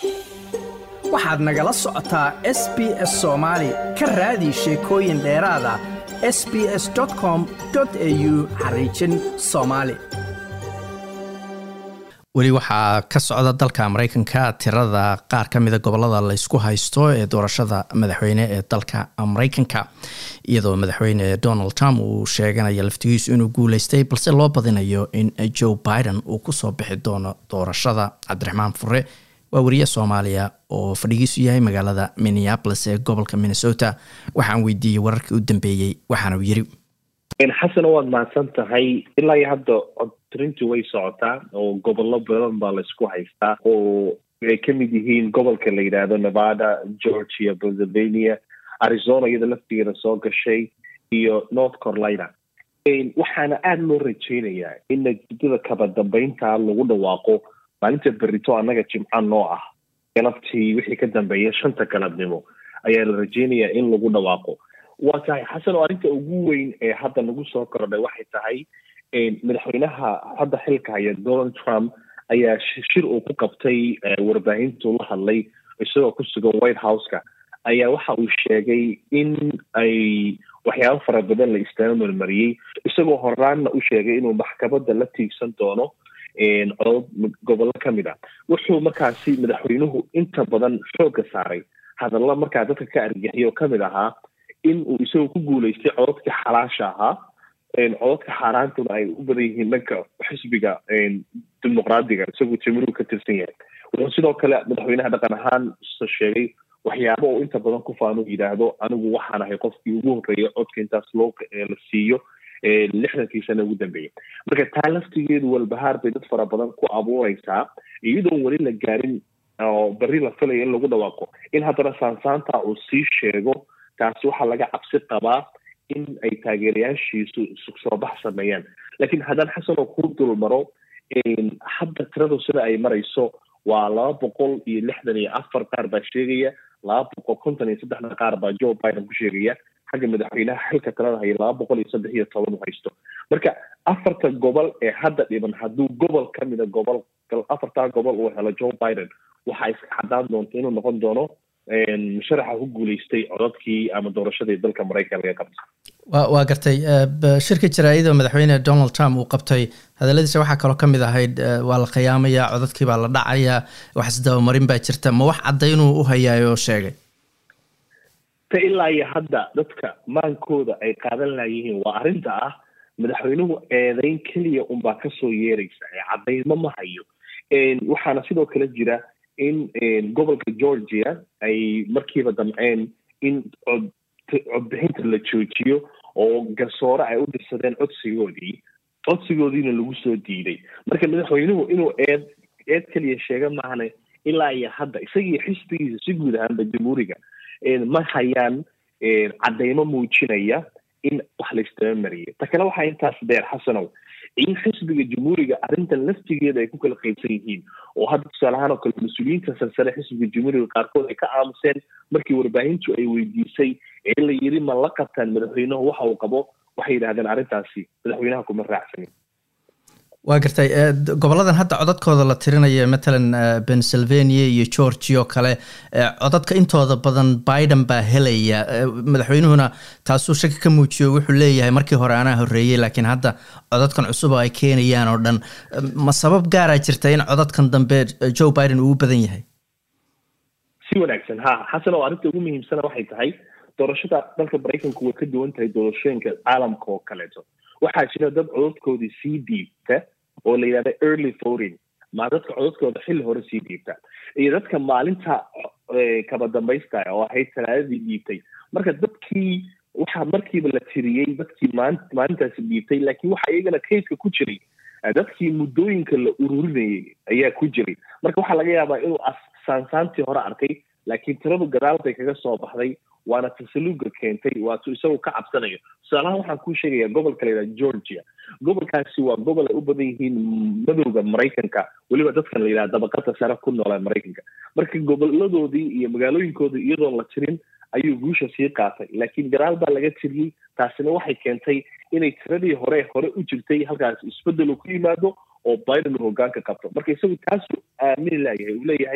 waxaad nagala socotaa s b s soomaali ka raadi sheekooyin dheeraada s b s com au xariijin soomaali weli waxaa ka socda dalka maraykanka tirada qaar ka mida gobolada laysku haysto ee doorashada madaxweyne ee dalka maraykanka iyadoo madaxweyne donald trump uu sheeganayo laftigiisu inuu guuleystay balse loo badinayo in joe biden uu kusoo bixi doono doorashada cabdiraxmaan fure waa wariye soomaaliya oo fadhigiisu yahay magaalada minneapolis ee gobolka minnesota waxaan weydiiyey wararkii u dambeeyey waxaana uu yiri xasan waad mahadsan tahay ilaa iyo hadda codtirintii way socotaa oo gobollo badan baa laysku haystaa oo ay ka mid yihiin gobolka la yidhaahdo nevada georgia pennsylvania arizona iyada laftigeeda soo gashay iyo north carolina waxaana aada loo rajeynayaa in natiijada kaba dambeynta lagu dhawaaqo maalinta berito annaga jimca noo ah galabtii wixii ka dambeeya shanta galabnimo ayaa la rajeynayaa in lagu dhawaaqo waa tahay xasan oo arrinta ugu weyn ee hadda nagu soo kordhay waxay tahay madaxweynaha hadda xilka haya donald trump ayaa shir uu ku qabtay warbaahintuu la hadlay isagoo ku sugan white house-ka ayaa waxa uu sheegay in ay waxyaabo fara badan la istaama marmariyey isagoo horaanna u sheegay inuu maxkamadda la tiigsan doono codod gobollo ka mid a wuxuu markaasi madaxweynuhu inta badan xoogga saaray hadalla markaa dadka ka argaxiyo ka mid ahaa in uu isagoo ku guuleystay cododkii xalaasha ahaa cododka xaaraantuna ay u badan yihiin dhanka xisbiga dimuqraadiga isagoo jamiru ka tirsan yahay wuxuu sidoo kale madaxweynaha dhaqan ahaan sheegay waxyaaba oo inta badan ku faanu yidhaahdo anigu waxaan ahay qofkii ugu horreeya codka intaas loo la siiyo lixdankii sana ugu dambeeyay marka taa laftigeedu walbahaar bay dad fara badan ku abuureysaa iyadoon weli la gaarin oo berri la filaya in lagu dhawaaqo in haddana saansaanta uu sii sheego taasi waxaa laga cabsi qabaa in ay taageerayaashiisu soo bax sameeyaan laakiin haddaan xasan oo kuu dul maro hadda tiradu sida ay marayso waa laba boqol iyo lixdan iyo afar qaar baa sheegaya laba boqol konton iyo saddexna qaar baa joe biden ku sheegaya xagga madaxweynaha xilka talada haya laba boqol iyo saddex iyo toban u haysto marka afarta gobol ee hadda dhiban hadduu gobol ka mida gobol afartaa gobol uu helo joe biden waxaa iska cadaan doonta inuu noqon doono musharaxa ku guuleystay codadkii ama doorashadii dalka maraykan laga qabtay wa waa gartay shirka jaraa'ida madaxweyne donald trump uu qabtay hadalladiisa waxaa kaloo ka mid ahayd waa la khiyaamayaa codadkii baa la dhacayaa wax isdabamarin baa jirta ma wax caddaynuu u hayaayo oo sheegay ta ilaa iyo hadda dadka maankooda ay qaadan laayihiin waa arrinta ah madaxweynuhu eedeyn keliya unbaa kasoo yeeraysa ee caddaymo ma hayo waxaana sidoo kale jira in gobolka georgia ay markiiba damceen in cod codbixinta la joojiyo oo garsoore ay u dirsadeen codsigoodii codsigoodiina lagu soo diiday marka madaxweynuhu inuu eed eed keliya sheega maahane ilaa iyo hadda isagii xisbigiisa si guud ahaanba jamhuuriga ma hayaan caddaymo muujinaya in wax la istaba mariyay ta kale waxaa intaas dheer xasanow in xisbiga jamhuuriga arrintan laftigeeda ay ku kala qaybsan yihiin oo hadda tusaale ahaan oo kale mas-uuliyiinta sarsare xisbiga jamhuuriga qaarkood ay ka aamuseen markii warbaahintu ay weydiisay ee la yiri ma la qabtaan madaxweynuhu waxa uu qabo waxay yidhahdeen arrintaasi madaxweynaha kuma raacsanin waa gartay goboladan hadda codadkooda la tirinaya matalan pennsylvania iyo georgia oo kale codadka intooda badan biden baa helaya madaxweynuhuna taasuu shaki ka muujiyo wuxuu leeyahay markii hore anaa horreeyey laakiin hadda codadkan cusub oo ay keenayaan oo dhan ma sabab gaaraa jirta in codadkan dambe joe biden uu u badan yahay si wanaagsan ha xasan oo arrinta ugu muhiimsana waxay tahay doorashada dalka maraykanku way ka duwan tahay doorashooyinka caalamka oo kaleeto waxaa jira dad codadkoodii sii dhiibta oo la yidhahda early voting ma dadka codadkooda xilli hore sii dhiibta iyo dadka maalinta kaba dambaysta oo ahayd talaadadii dhiibtay marka dadkii waxaa markiiba la tiriyey dadkii maali maalintaasi dhiibtay laakiin waxa iyagana kaydka ku jiray dadkii muddooyinka la ururinayay ayaa ku jiray marka waxaa laga yaabaa inuu saansaantii hore arkay laakiin tiradu gadaal bay kaga soo baxday waana tasaluga keentay waatuu isagu ka cabsanayo tusaalahaan waxaan kuu sheegaya gobolka layidhaha georgia gobolkaasi waa gobol ay u badan yihiin madowda maraykanka weliba dadkan la yidhaha dabaqada sare ku noola maraykanka marka goboladoodii iyo magaalooyinkoodii iyadoon la tirin ayuu guusha sii qaatay laakiin gadaal baa laga tiriyey taasina waxay keentay inay tiradii hore hore u jirtay halkaas isbedel uu ku yimaado oo biden uu hogaanka qabto marka isagu taasuu aamini laayahay uu leeyahay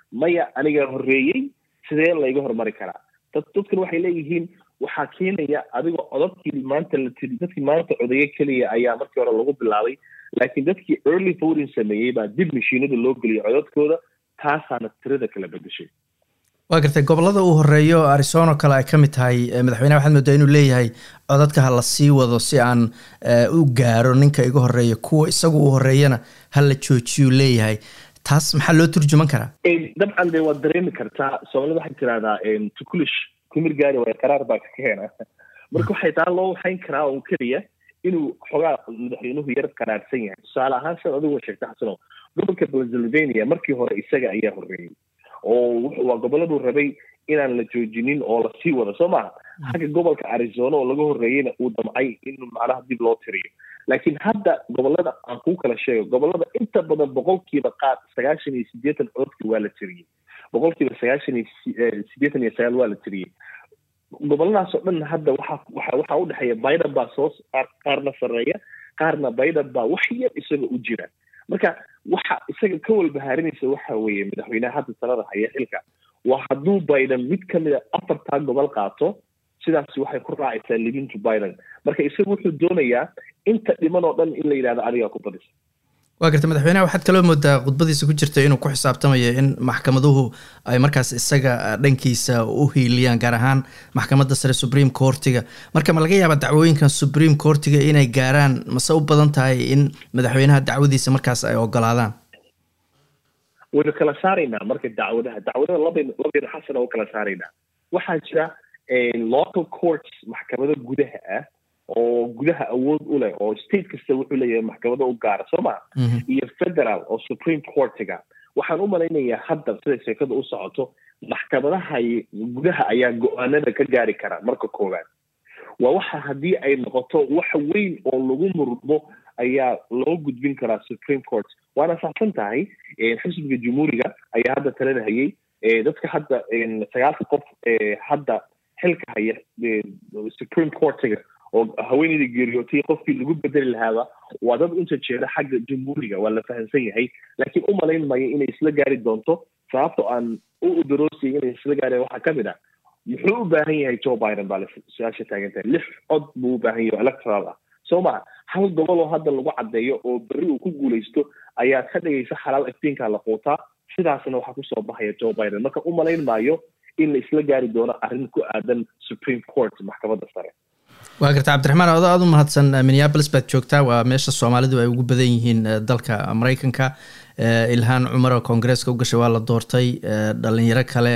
maya anigaa horreeyey sidee layga horumari karaa dad dadkan waxay leeyihiin waxaa keenaya adigoo codadkii maanta la tiri dadkii maanta codeeye keliya ayaa markii hore lagu bilaabay laakiin dadkii early voting sameeyey baa dib mashiinada loo geliyay codadkooda taasaana tirada kala bedeshay waa gartay gobolada uu horeeyo arizona kale ay ka mid tahay madaxweyneha waxaad moodaa inuu leeyahay codadka ha la sii wado si aan u gaaro ninka iga horeeya kuwa isagu uu horeeyana ha la joojiyuu leeyahay taas maxaa loo turjuman karaa dabcan de waad dareemi kartaa soomaalida waxay tirahdaa tukulish kumir gaari waay qaraar baa ka keena marka waxay taa loo waxayn karaa oo keliya inuu xogaa madaxweynuhu yar qaraarsan yahay tusaale ahaan siad adigu sheegta xasano gobolka pennsylvania markii hore isaga ayaa horreeyey oo waa goboladuu rabay inaan la joojinin oo lasii wado soo maha xagga gobolka arizona oo laga horreeyeyna uu damcay in macnaha dib loo tiriyo laakiin hadda gobolada aan kuu kala sheego gobolada inta badan boqolkiiba qaar sagaashan iyo siddeetan codki waa la tiriyey boqolkiiba sagaashan iyo siddeetan iyo sagaal waa la tiriyey goboladaas oo dhan hadda waxa waxa waxaa udhexeeya biden baa soo qaarna sarreeya qaarna biden baa wax yar isaga u jira marka waxa isaga ka walbahaarinaysa waxa weeye madaxweyneha hadda talada haya xilka waa hadduu biden mid ka mid a afartaa gobol qaato sidaas waxay ku raacaysaa libintu biden marka isaga wuxuu doonayaa inta dhiman oo dhan in la yidhahdo adigaa ku badisa waa garta madaxweyneha waxaad kaloo moodaa khudbadiisa ku jirta inuu ku xisaabtamayo in maxkamaduhu ay markaas isaga dhankiisa u hiiliyaan gaar ahaan maxkamadda sare supreme courtiga marka ma laga yaabaa dacwooyinkan supreme courtiga inay gaaraan mase u badan tahay in madaxweynaha dacwadiisa markaas ay ogolaadaan waynu kala saaraynaa marka dacwadaha dacwadaha labaynu labaynu xasana u kala saaraynaa waxaa jira local courts maxkamado gudaha ah oo gudaha awood u leh oo state kasta wuxuu leeyahay maxkamado u gaara soo maa iyo federal oo supreme courtiga waxaan u malaynayaa hadda siday sheekada u socoto maxkamadaha gudaha ayaa go-aanada ka gaari kara marka koowaad waa waxa haddii ay noqoto wax weyn oo lagu murmo ayaa loo gudbin karaa supreme court waana saxsan tahay xisbiga jumhuuriga ayaa hadda talada hayay dadka hadda sagaalka qof hadda xilka haya supreme courtiga oo haweeneyda geeriyootay qofkii lagu bedeli lahaaba waa dad unta jeeda xagga jumhuuriga waa la fahamsan yahay laakiin u malayn mayo inay isla gaari doonto sababto aan u udaroosayay inay isla gaareen waxaa ka mid ah muxuu u baahan yahay joe biden baa su-aasha taagantahay lix cod buu u baahan yahay electoral ah soo maha hal gobol oo hadda lagu caddeeyo oo berri uu ku guulaysto ayaa ka dhigaysa xalaal iftiinka la quutaa sidaasna waxaa kusoo baxaya joe biden marka u malayn maayo in la isla gaari doono arrin ku aadan supreme court maxkamadda sare waa garta cabdiraxmaan odo aad u mahadsan minneabolis baad joogtaa waa meesha soomaalidu ay ugu badan yihiin dalka maraykanka ilhaan cumar oo koongareeska u gashay waa la doortay dhalinyaro kale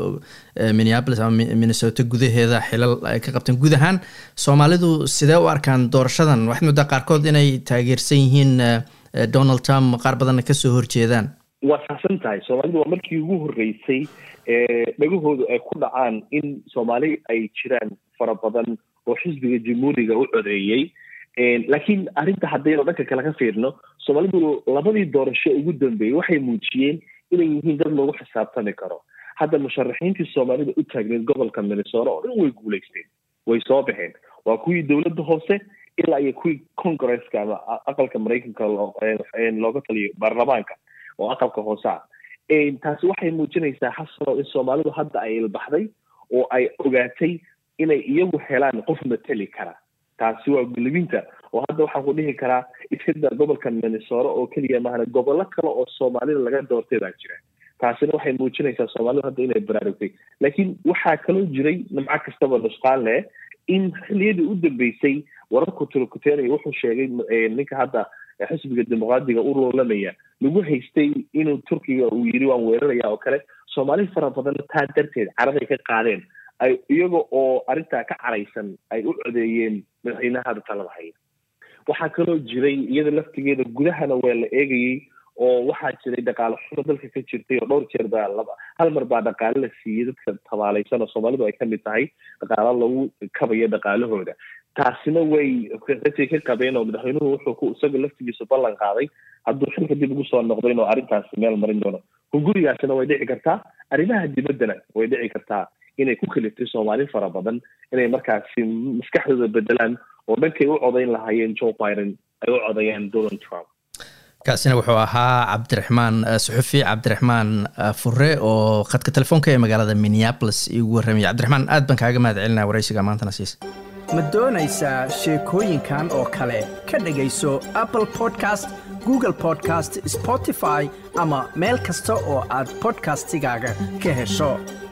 minneabolis ama minnesota gudaheeda xilal ay ka qabteen guud ahaan soomaalidu sidee u arkaan doorashadan waxaad moodaa qaarkood inay taageersan yihiin donald trump qaar badanna kasoo horjeedaan waa saxsan tahay soomaalidu waa markii ugu horreysay dhagahoodu ay ku dhacaan in soomaali ay jiraan fara badan oo xisbiga jamhuuriga u codeeyey laakiin arrinta haddaynu dhanka kale ka fiirno soomaalidu labadii doorasho ugu dambeeyey waxay muujiyeen inay yihiin dad lagu xisaabtami karo hadda musharaxiintii soomaalida u taagneed gobolka minnesota oo dhan way guulaysteen way soo baxeen waa kuwii dowladda hoose ilaa iyo kuwii congresska ama aqalka maraykanka looga taliyo baarlamaanka oo aqalka hoose ah taasi waxay muujinaysaa xasano in soomaalidu hadda ay ilbaxday oo ay ogaatay inay iyagu helaan qof mateli kara taasi waa gulibinta oo hadda waxaan ku dhihi karaa iskada gobolka minnesota oo keliya mahana gobollo kale oo soomaalida laga doortay baa jira taasina waxay muujinaysaa soomaalidu hadda inay baraarugtay laakiin waxaa kaloo jiray nimco kastaba nusqaan leh in xiliyadii u dambeysay wararku turkuteelaya wuxuu sheegay ninka hadda xisbiga dimuqraadiga u loolamaya lagu haystay inuu turkiga uu yiri waan weeraraya oo kale soomaali fara badan taa darteed caraday ka qaadeen ay iyaga oo arrintaa ka caraysan ay u codeeyeen madaxweynaha hadda talada haya waxaa kaloo jiray iyada laftigeeda gudahana waa la eegayey oo waxaa jiray dhaqaale xumo dalka ka jirtay oo dhowr jeer baa laba hal mar baa dhaqaale la siiyey dadka tabaalaysan oo soomaalidu ay kamid tahay dhaqaalo lagu kabayo dhaqaalahooda taasina way ratay ka qabeen oo madaxweynuhu wuxuu ku isaga laftigiisu ballan qaaday hadduu xilka dib ugu soo noqdo inuu arrintaasi meel marin doono hungurigaasina way dhici kartaa arrimaha dibaddana way dhici kartaa inay ku kaliftay soomaali fara badan inay markaasi maskaxdooda bedelaan oo dhankay u codayn lahaayeen joe biden ay u codayaan donald trump kaasina wuxuu ahaa cabdiraxmaan suxufi cabdiraxmaan fure oo khadka telefoonka ee magaalada minneapolis igu warramaya cabdiraxmaan aad baan kaaga mahad celinaya waraysiga maantana siis ma doonaysaa sheekooyinkan oo kale ka dhegayso apple podcast google podcast spotify ama meel kasta oo aad bodkastigaaga ka hesho